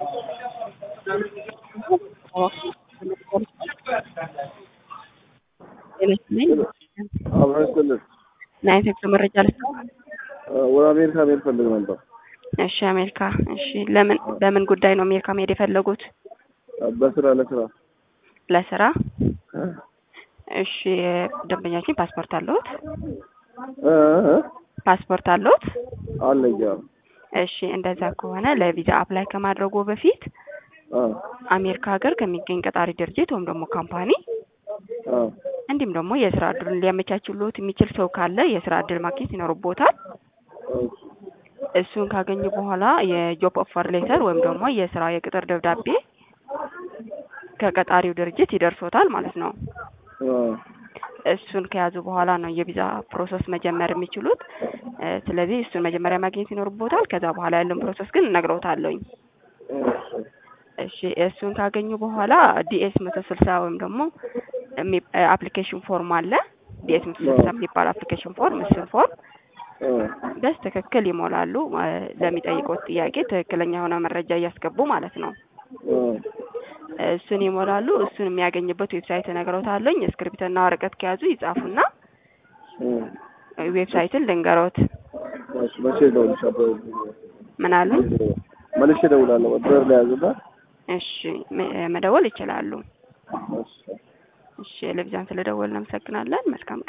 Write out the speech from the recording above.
አብረስልን ናይት መረጃ ልስጥ። ወደ አሜሪካ መሄድ ፈልግ ነበር። እሺ አሜሪካ። እሺ ለምን በምን ጉዳይ ነው አሜሪካ መሄድ የፈለጉት? በስራ ለስራ ለስራ። እሺ ደንበኛችን ፓስፖርት አለዎት? እ እ ፓስፖርት አለዎት? አለኝ። አዎ። እሺ እንደዛ ከሆነ ለቪዛ አፕላይ ከማድረጉ በፊት አ አሜሪካ ሀገር ከሚገኝ ቀጣሪ ድርጅት ወይም ደግሞ ካምፓኒ አ እንዲሁም ደግሞ የስራ እድሉን ሊያመቻችሎት የሚችል ሰው ካለ የስራ እድል ማግኘት ይኖርቦታል። እሱን ካገኙ በኋላ የጆብ ኦፈር ሌተር ወይም ደግሞ የስራ የቅጥር ደብዳቤ ከቀጣሪው ድርጅት ይደርሶታል ማለት ነው። አ እሱን ከያዙ በኋላ ነው የቪዛ ፕሮሰስ መጀመር የሚችሉት። እ ስለዚህ እሱን መጀመሪያ ማግኘት ይኖርቦታል። ከዛ በኋላ ያለውን ፕሮሰስ ግን እነግረውታለሁኝ። እሺ እሱን ካገኙ በኋላ ዲኤስ መቶ ስልሳ ወይም ደግሞ አፕሊኬሽን ፎርም አለ። ዲኤስ መቶ ስልሳ የሚባል አፕሊኬሽን ፎርም እሱን ፎርም በስ ትክክል ይሞላሉ። እ ለሚጠይቁት ጥያቄ ትክክለኛ የሆነ መረጃ እያስገቡ ማለት ነው። እሱን ይሞላሉ። እሱን የሚያገኝበት ዌብሳይት እነግረውታለሁኝ። እስክሪብትና ወረቀት ከያዙ ይጻፉና ዌብሳይትን ልንገሮት። እሺ መቼ እደውልልሻለሁ? ምን አሉኝ? መልሼ እደውላለሁ። ወጥር ላይ ያዝና እሺ መ- መደወል ይችላሉ። እሺ እሺ ለቪዛን ስለደወልን እናመሰግናለን። መልካም ቀን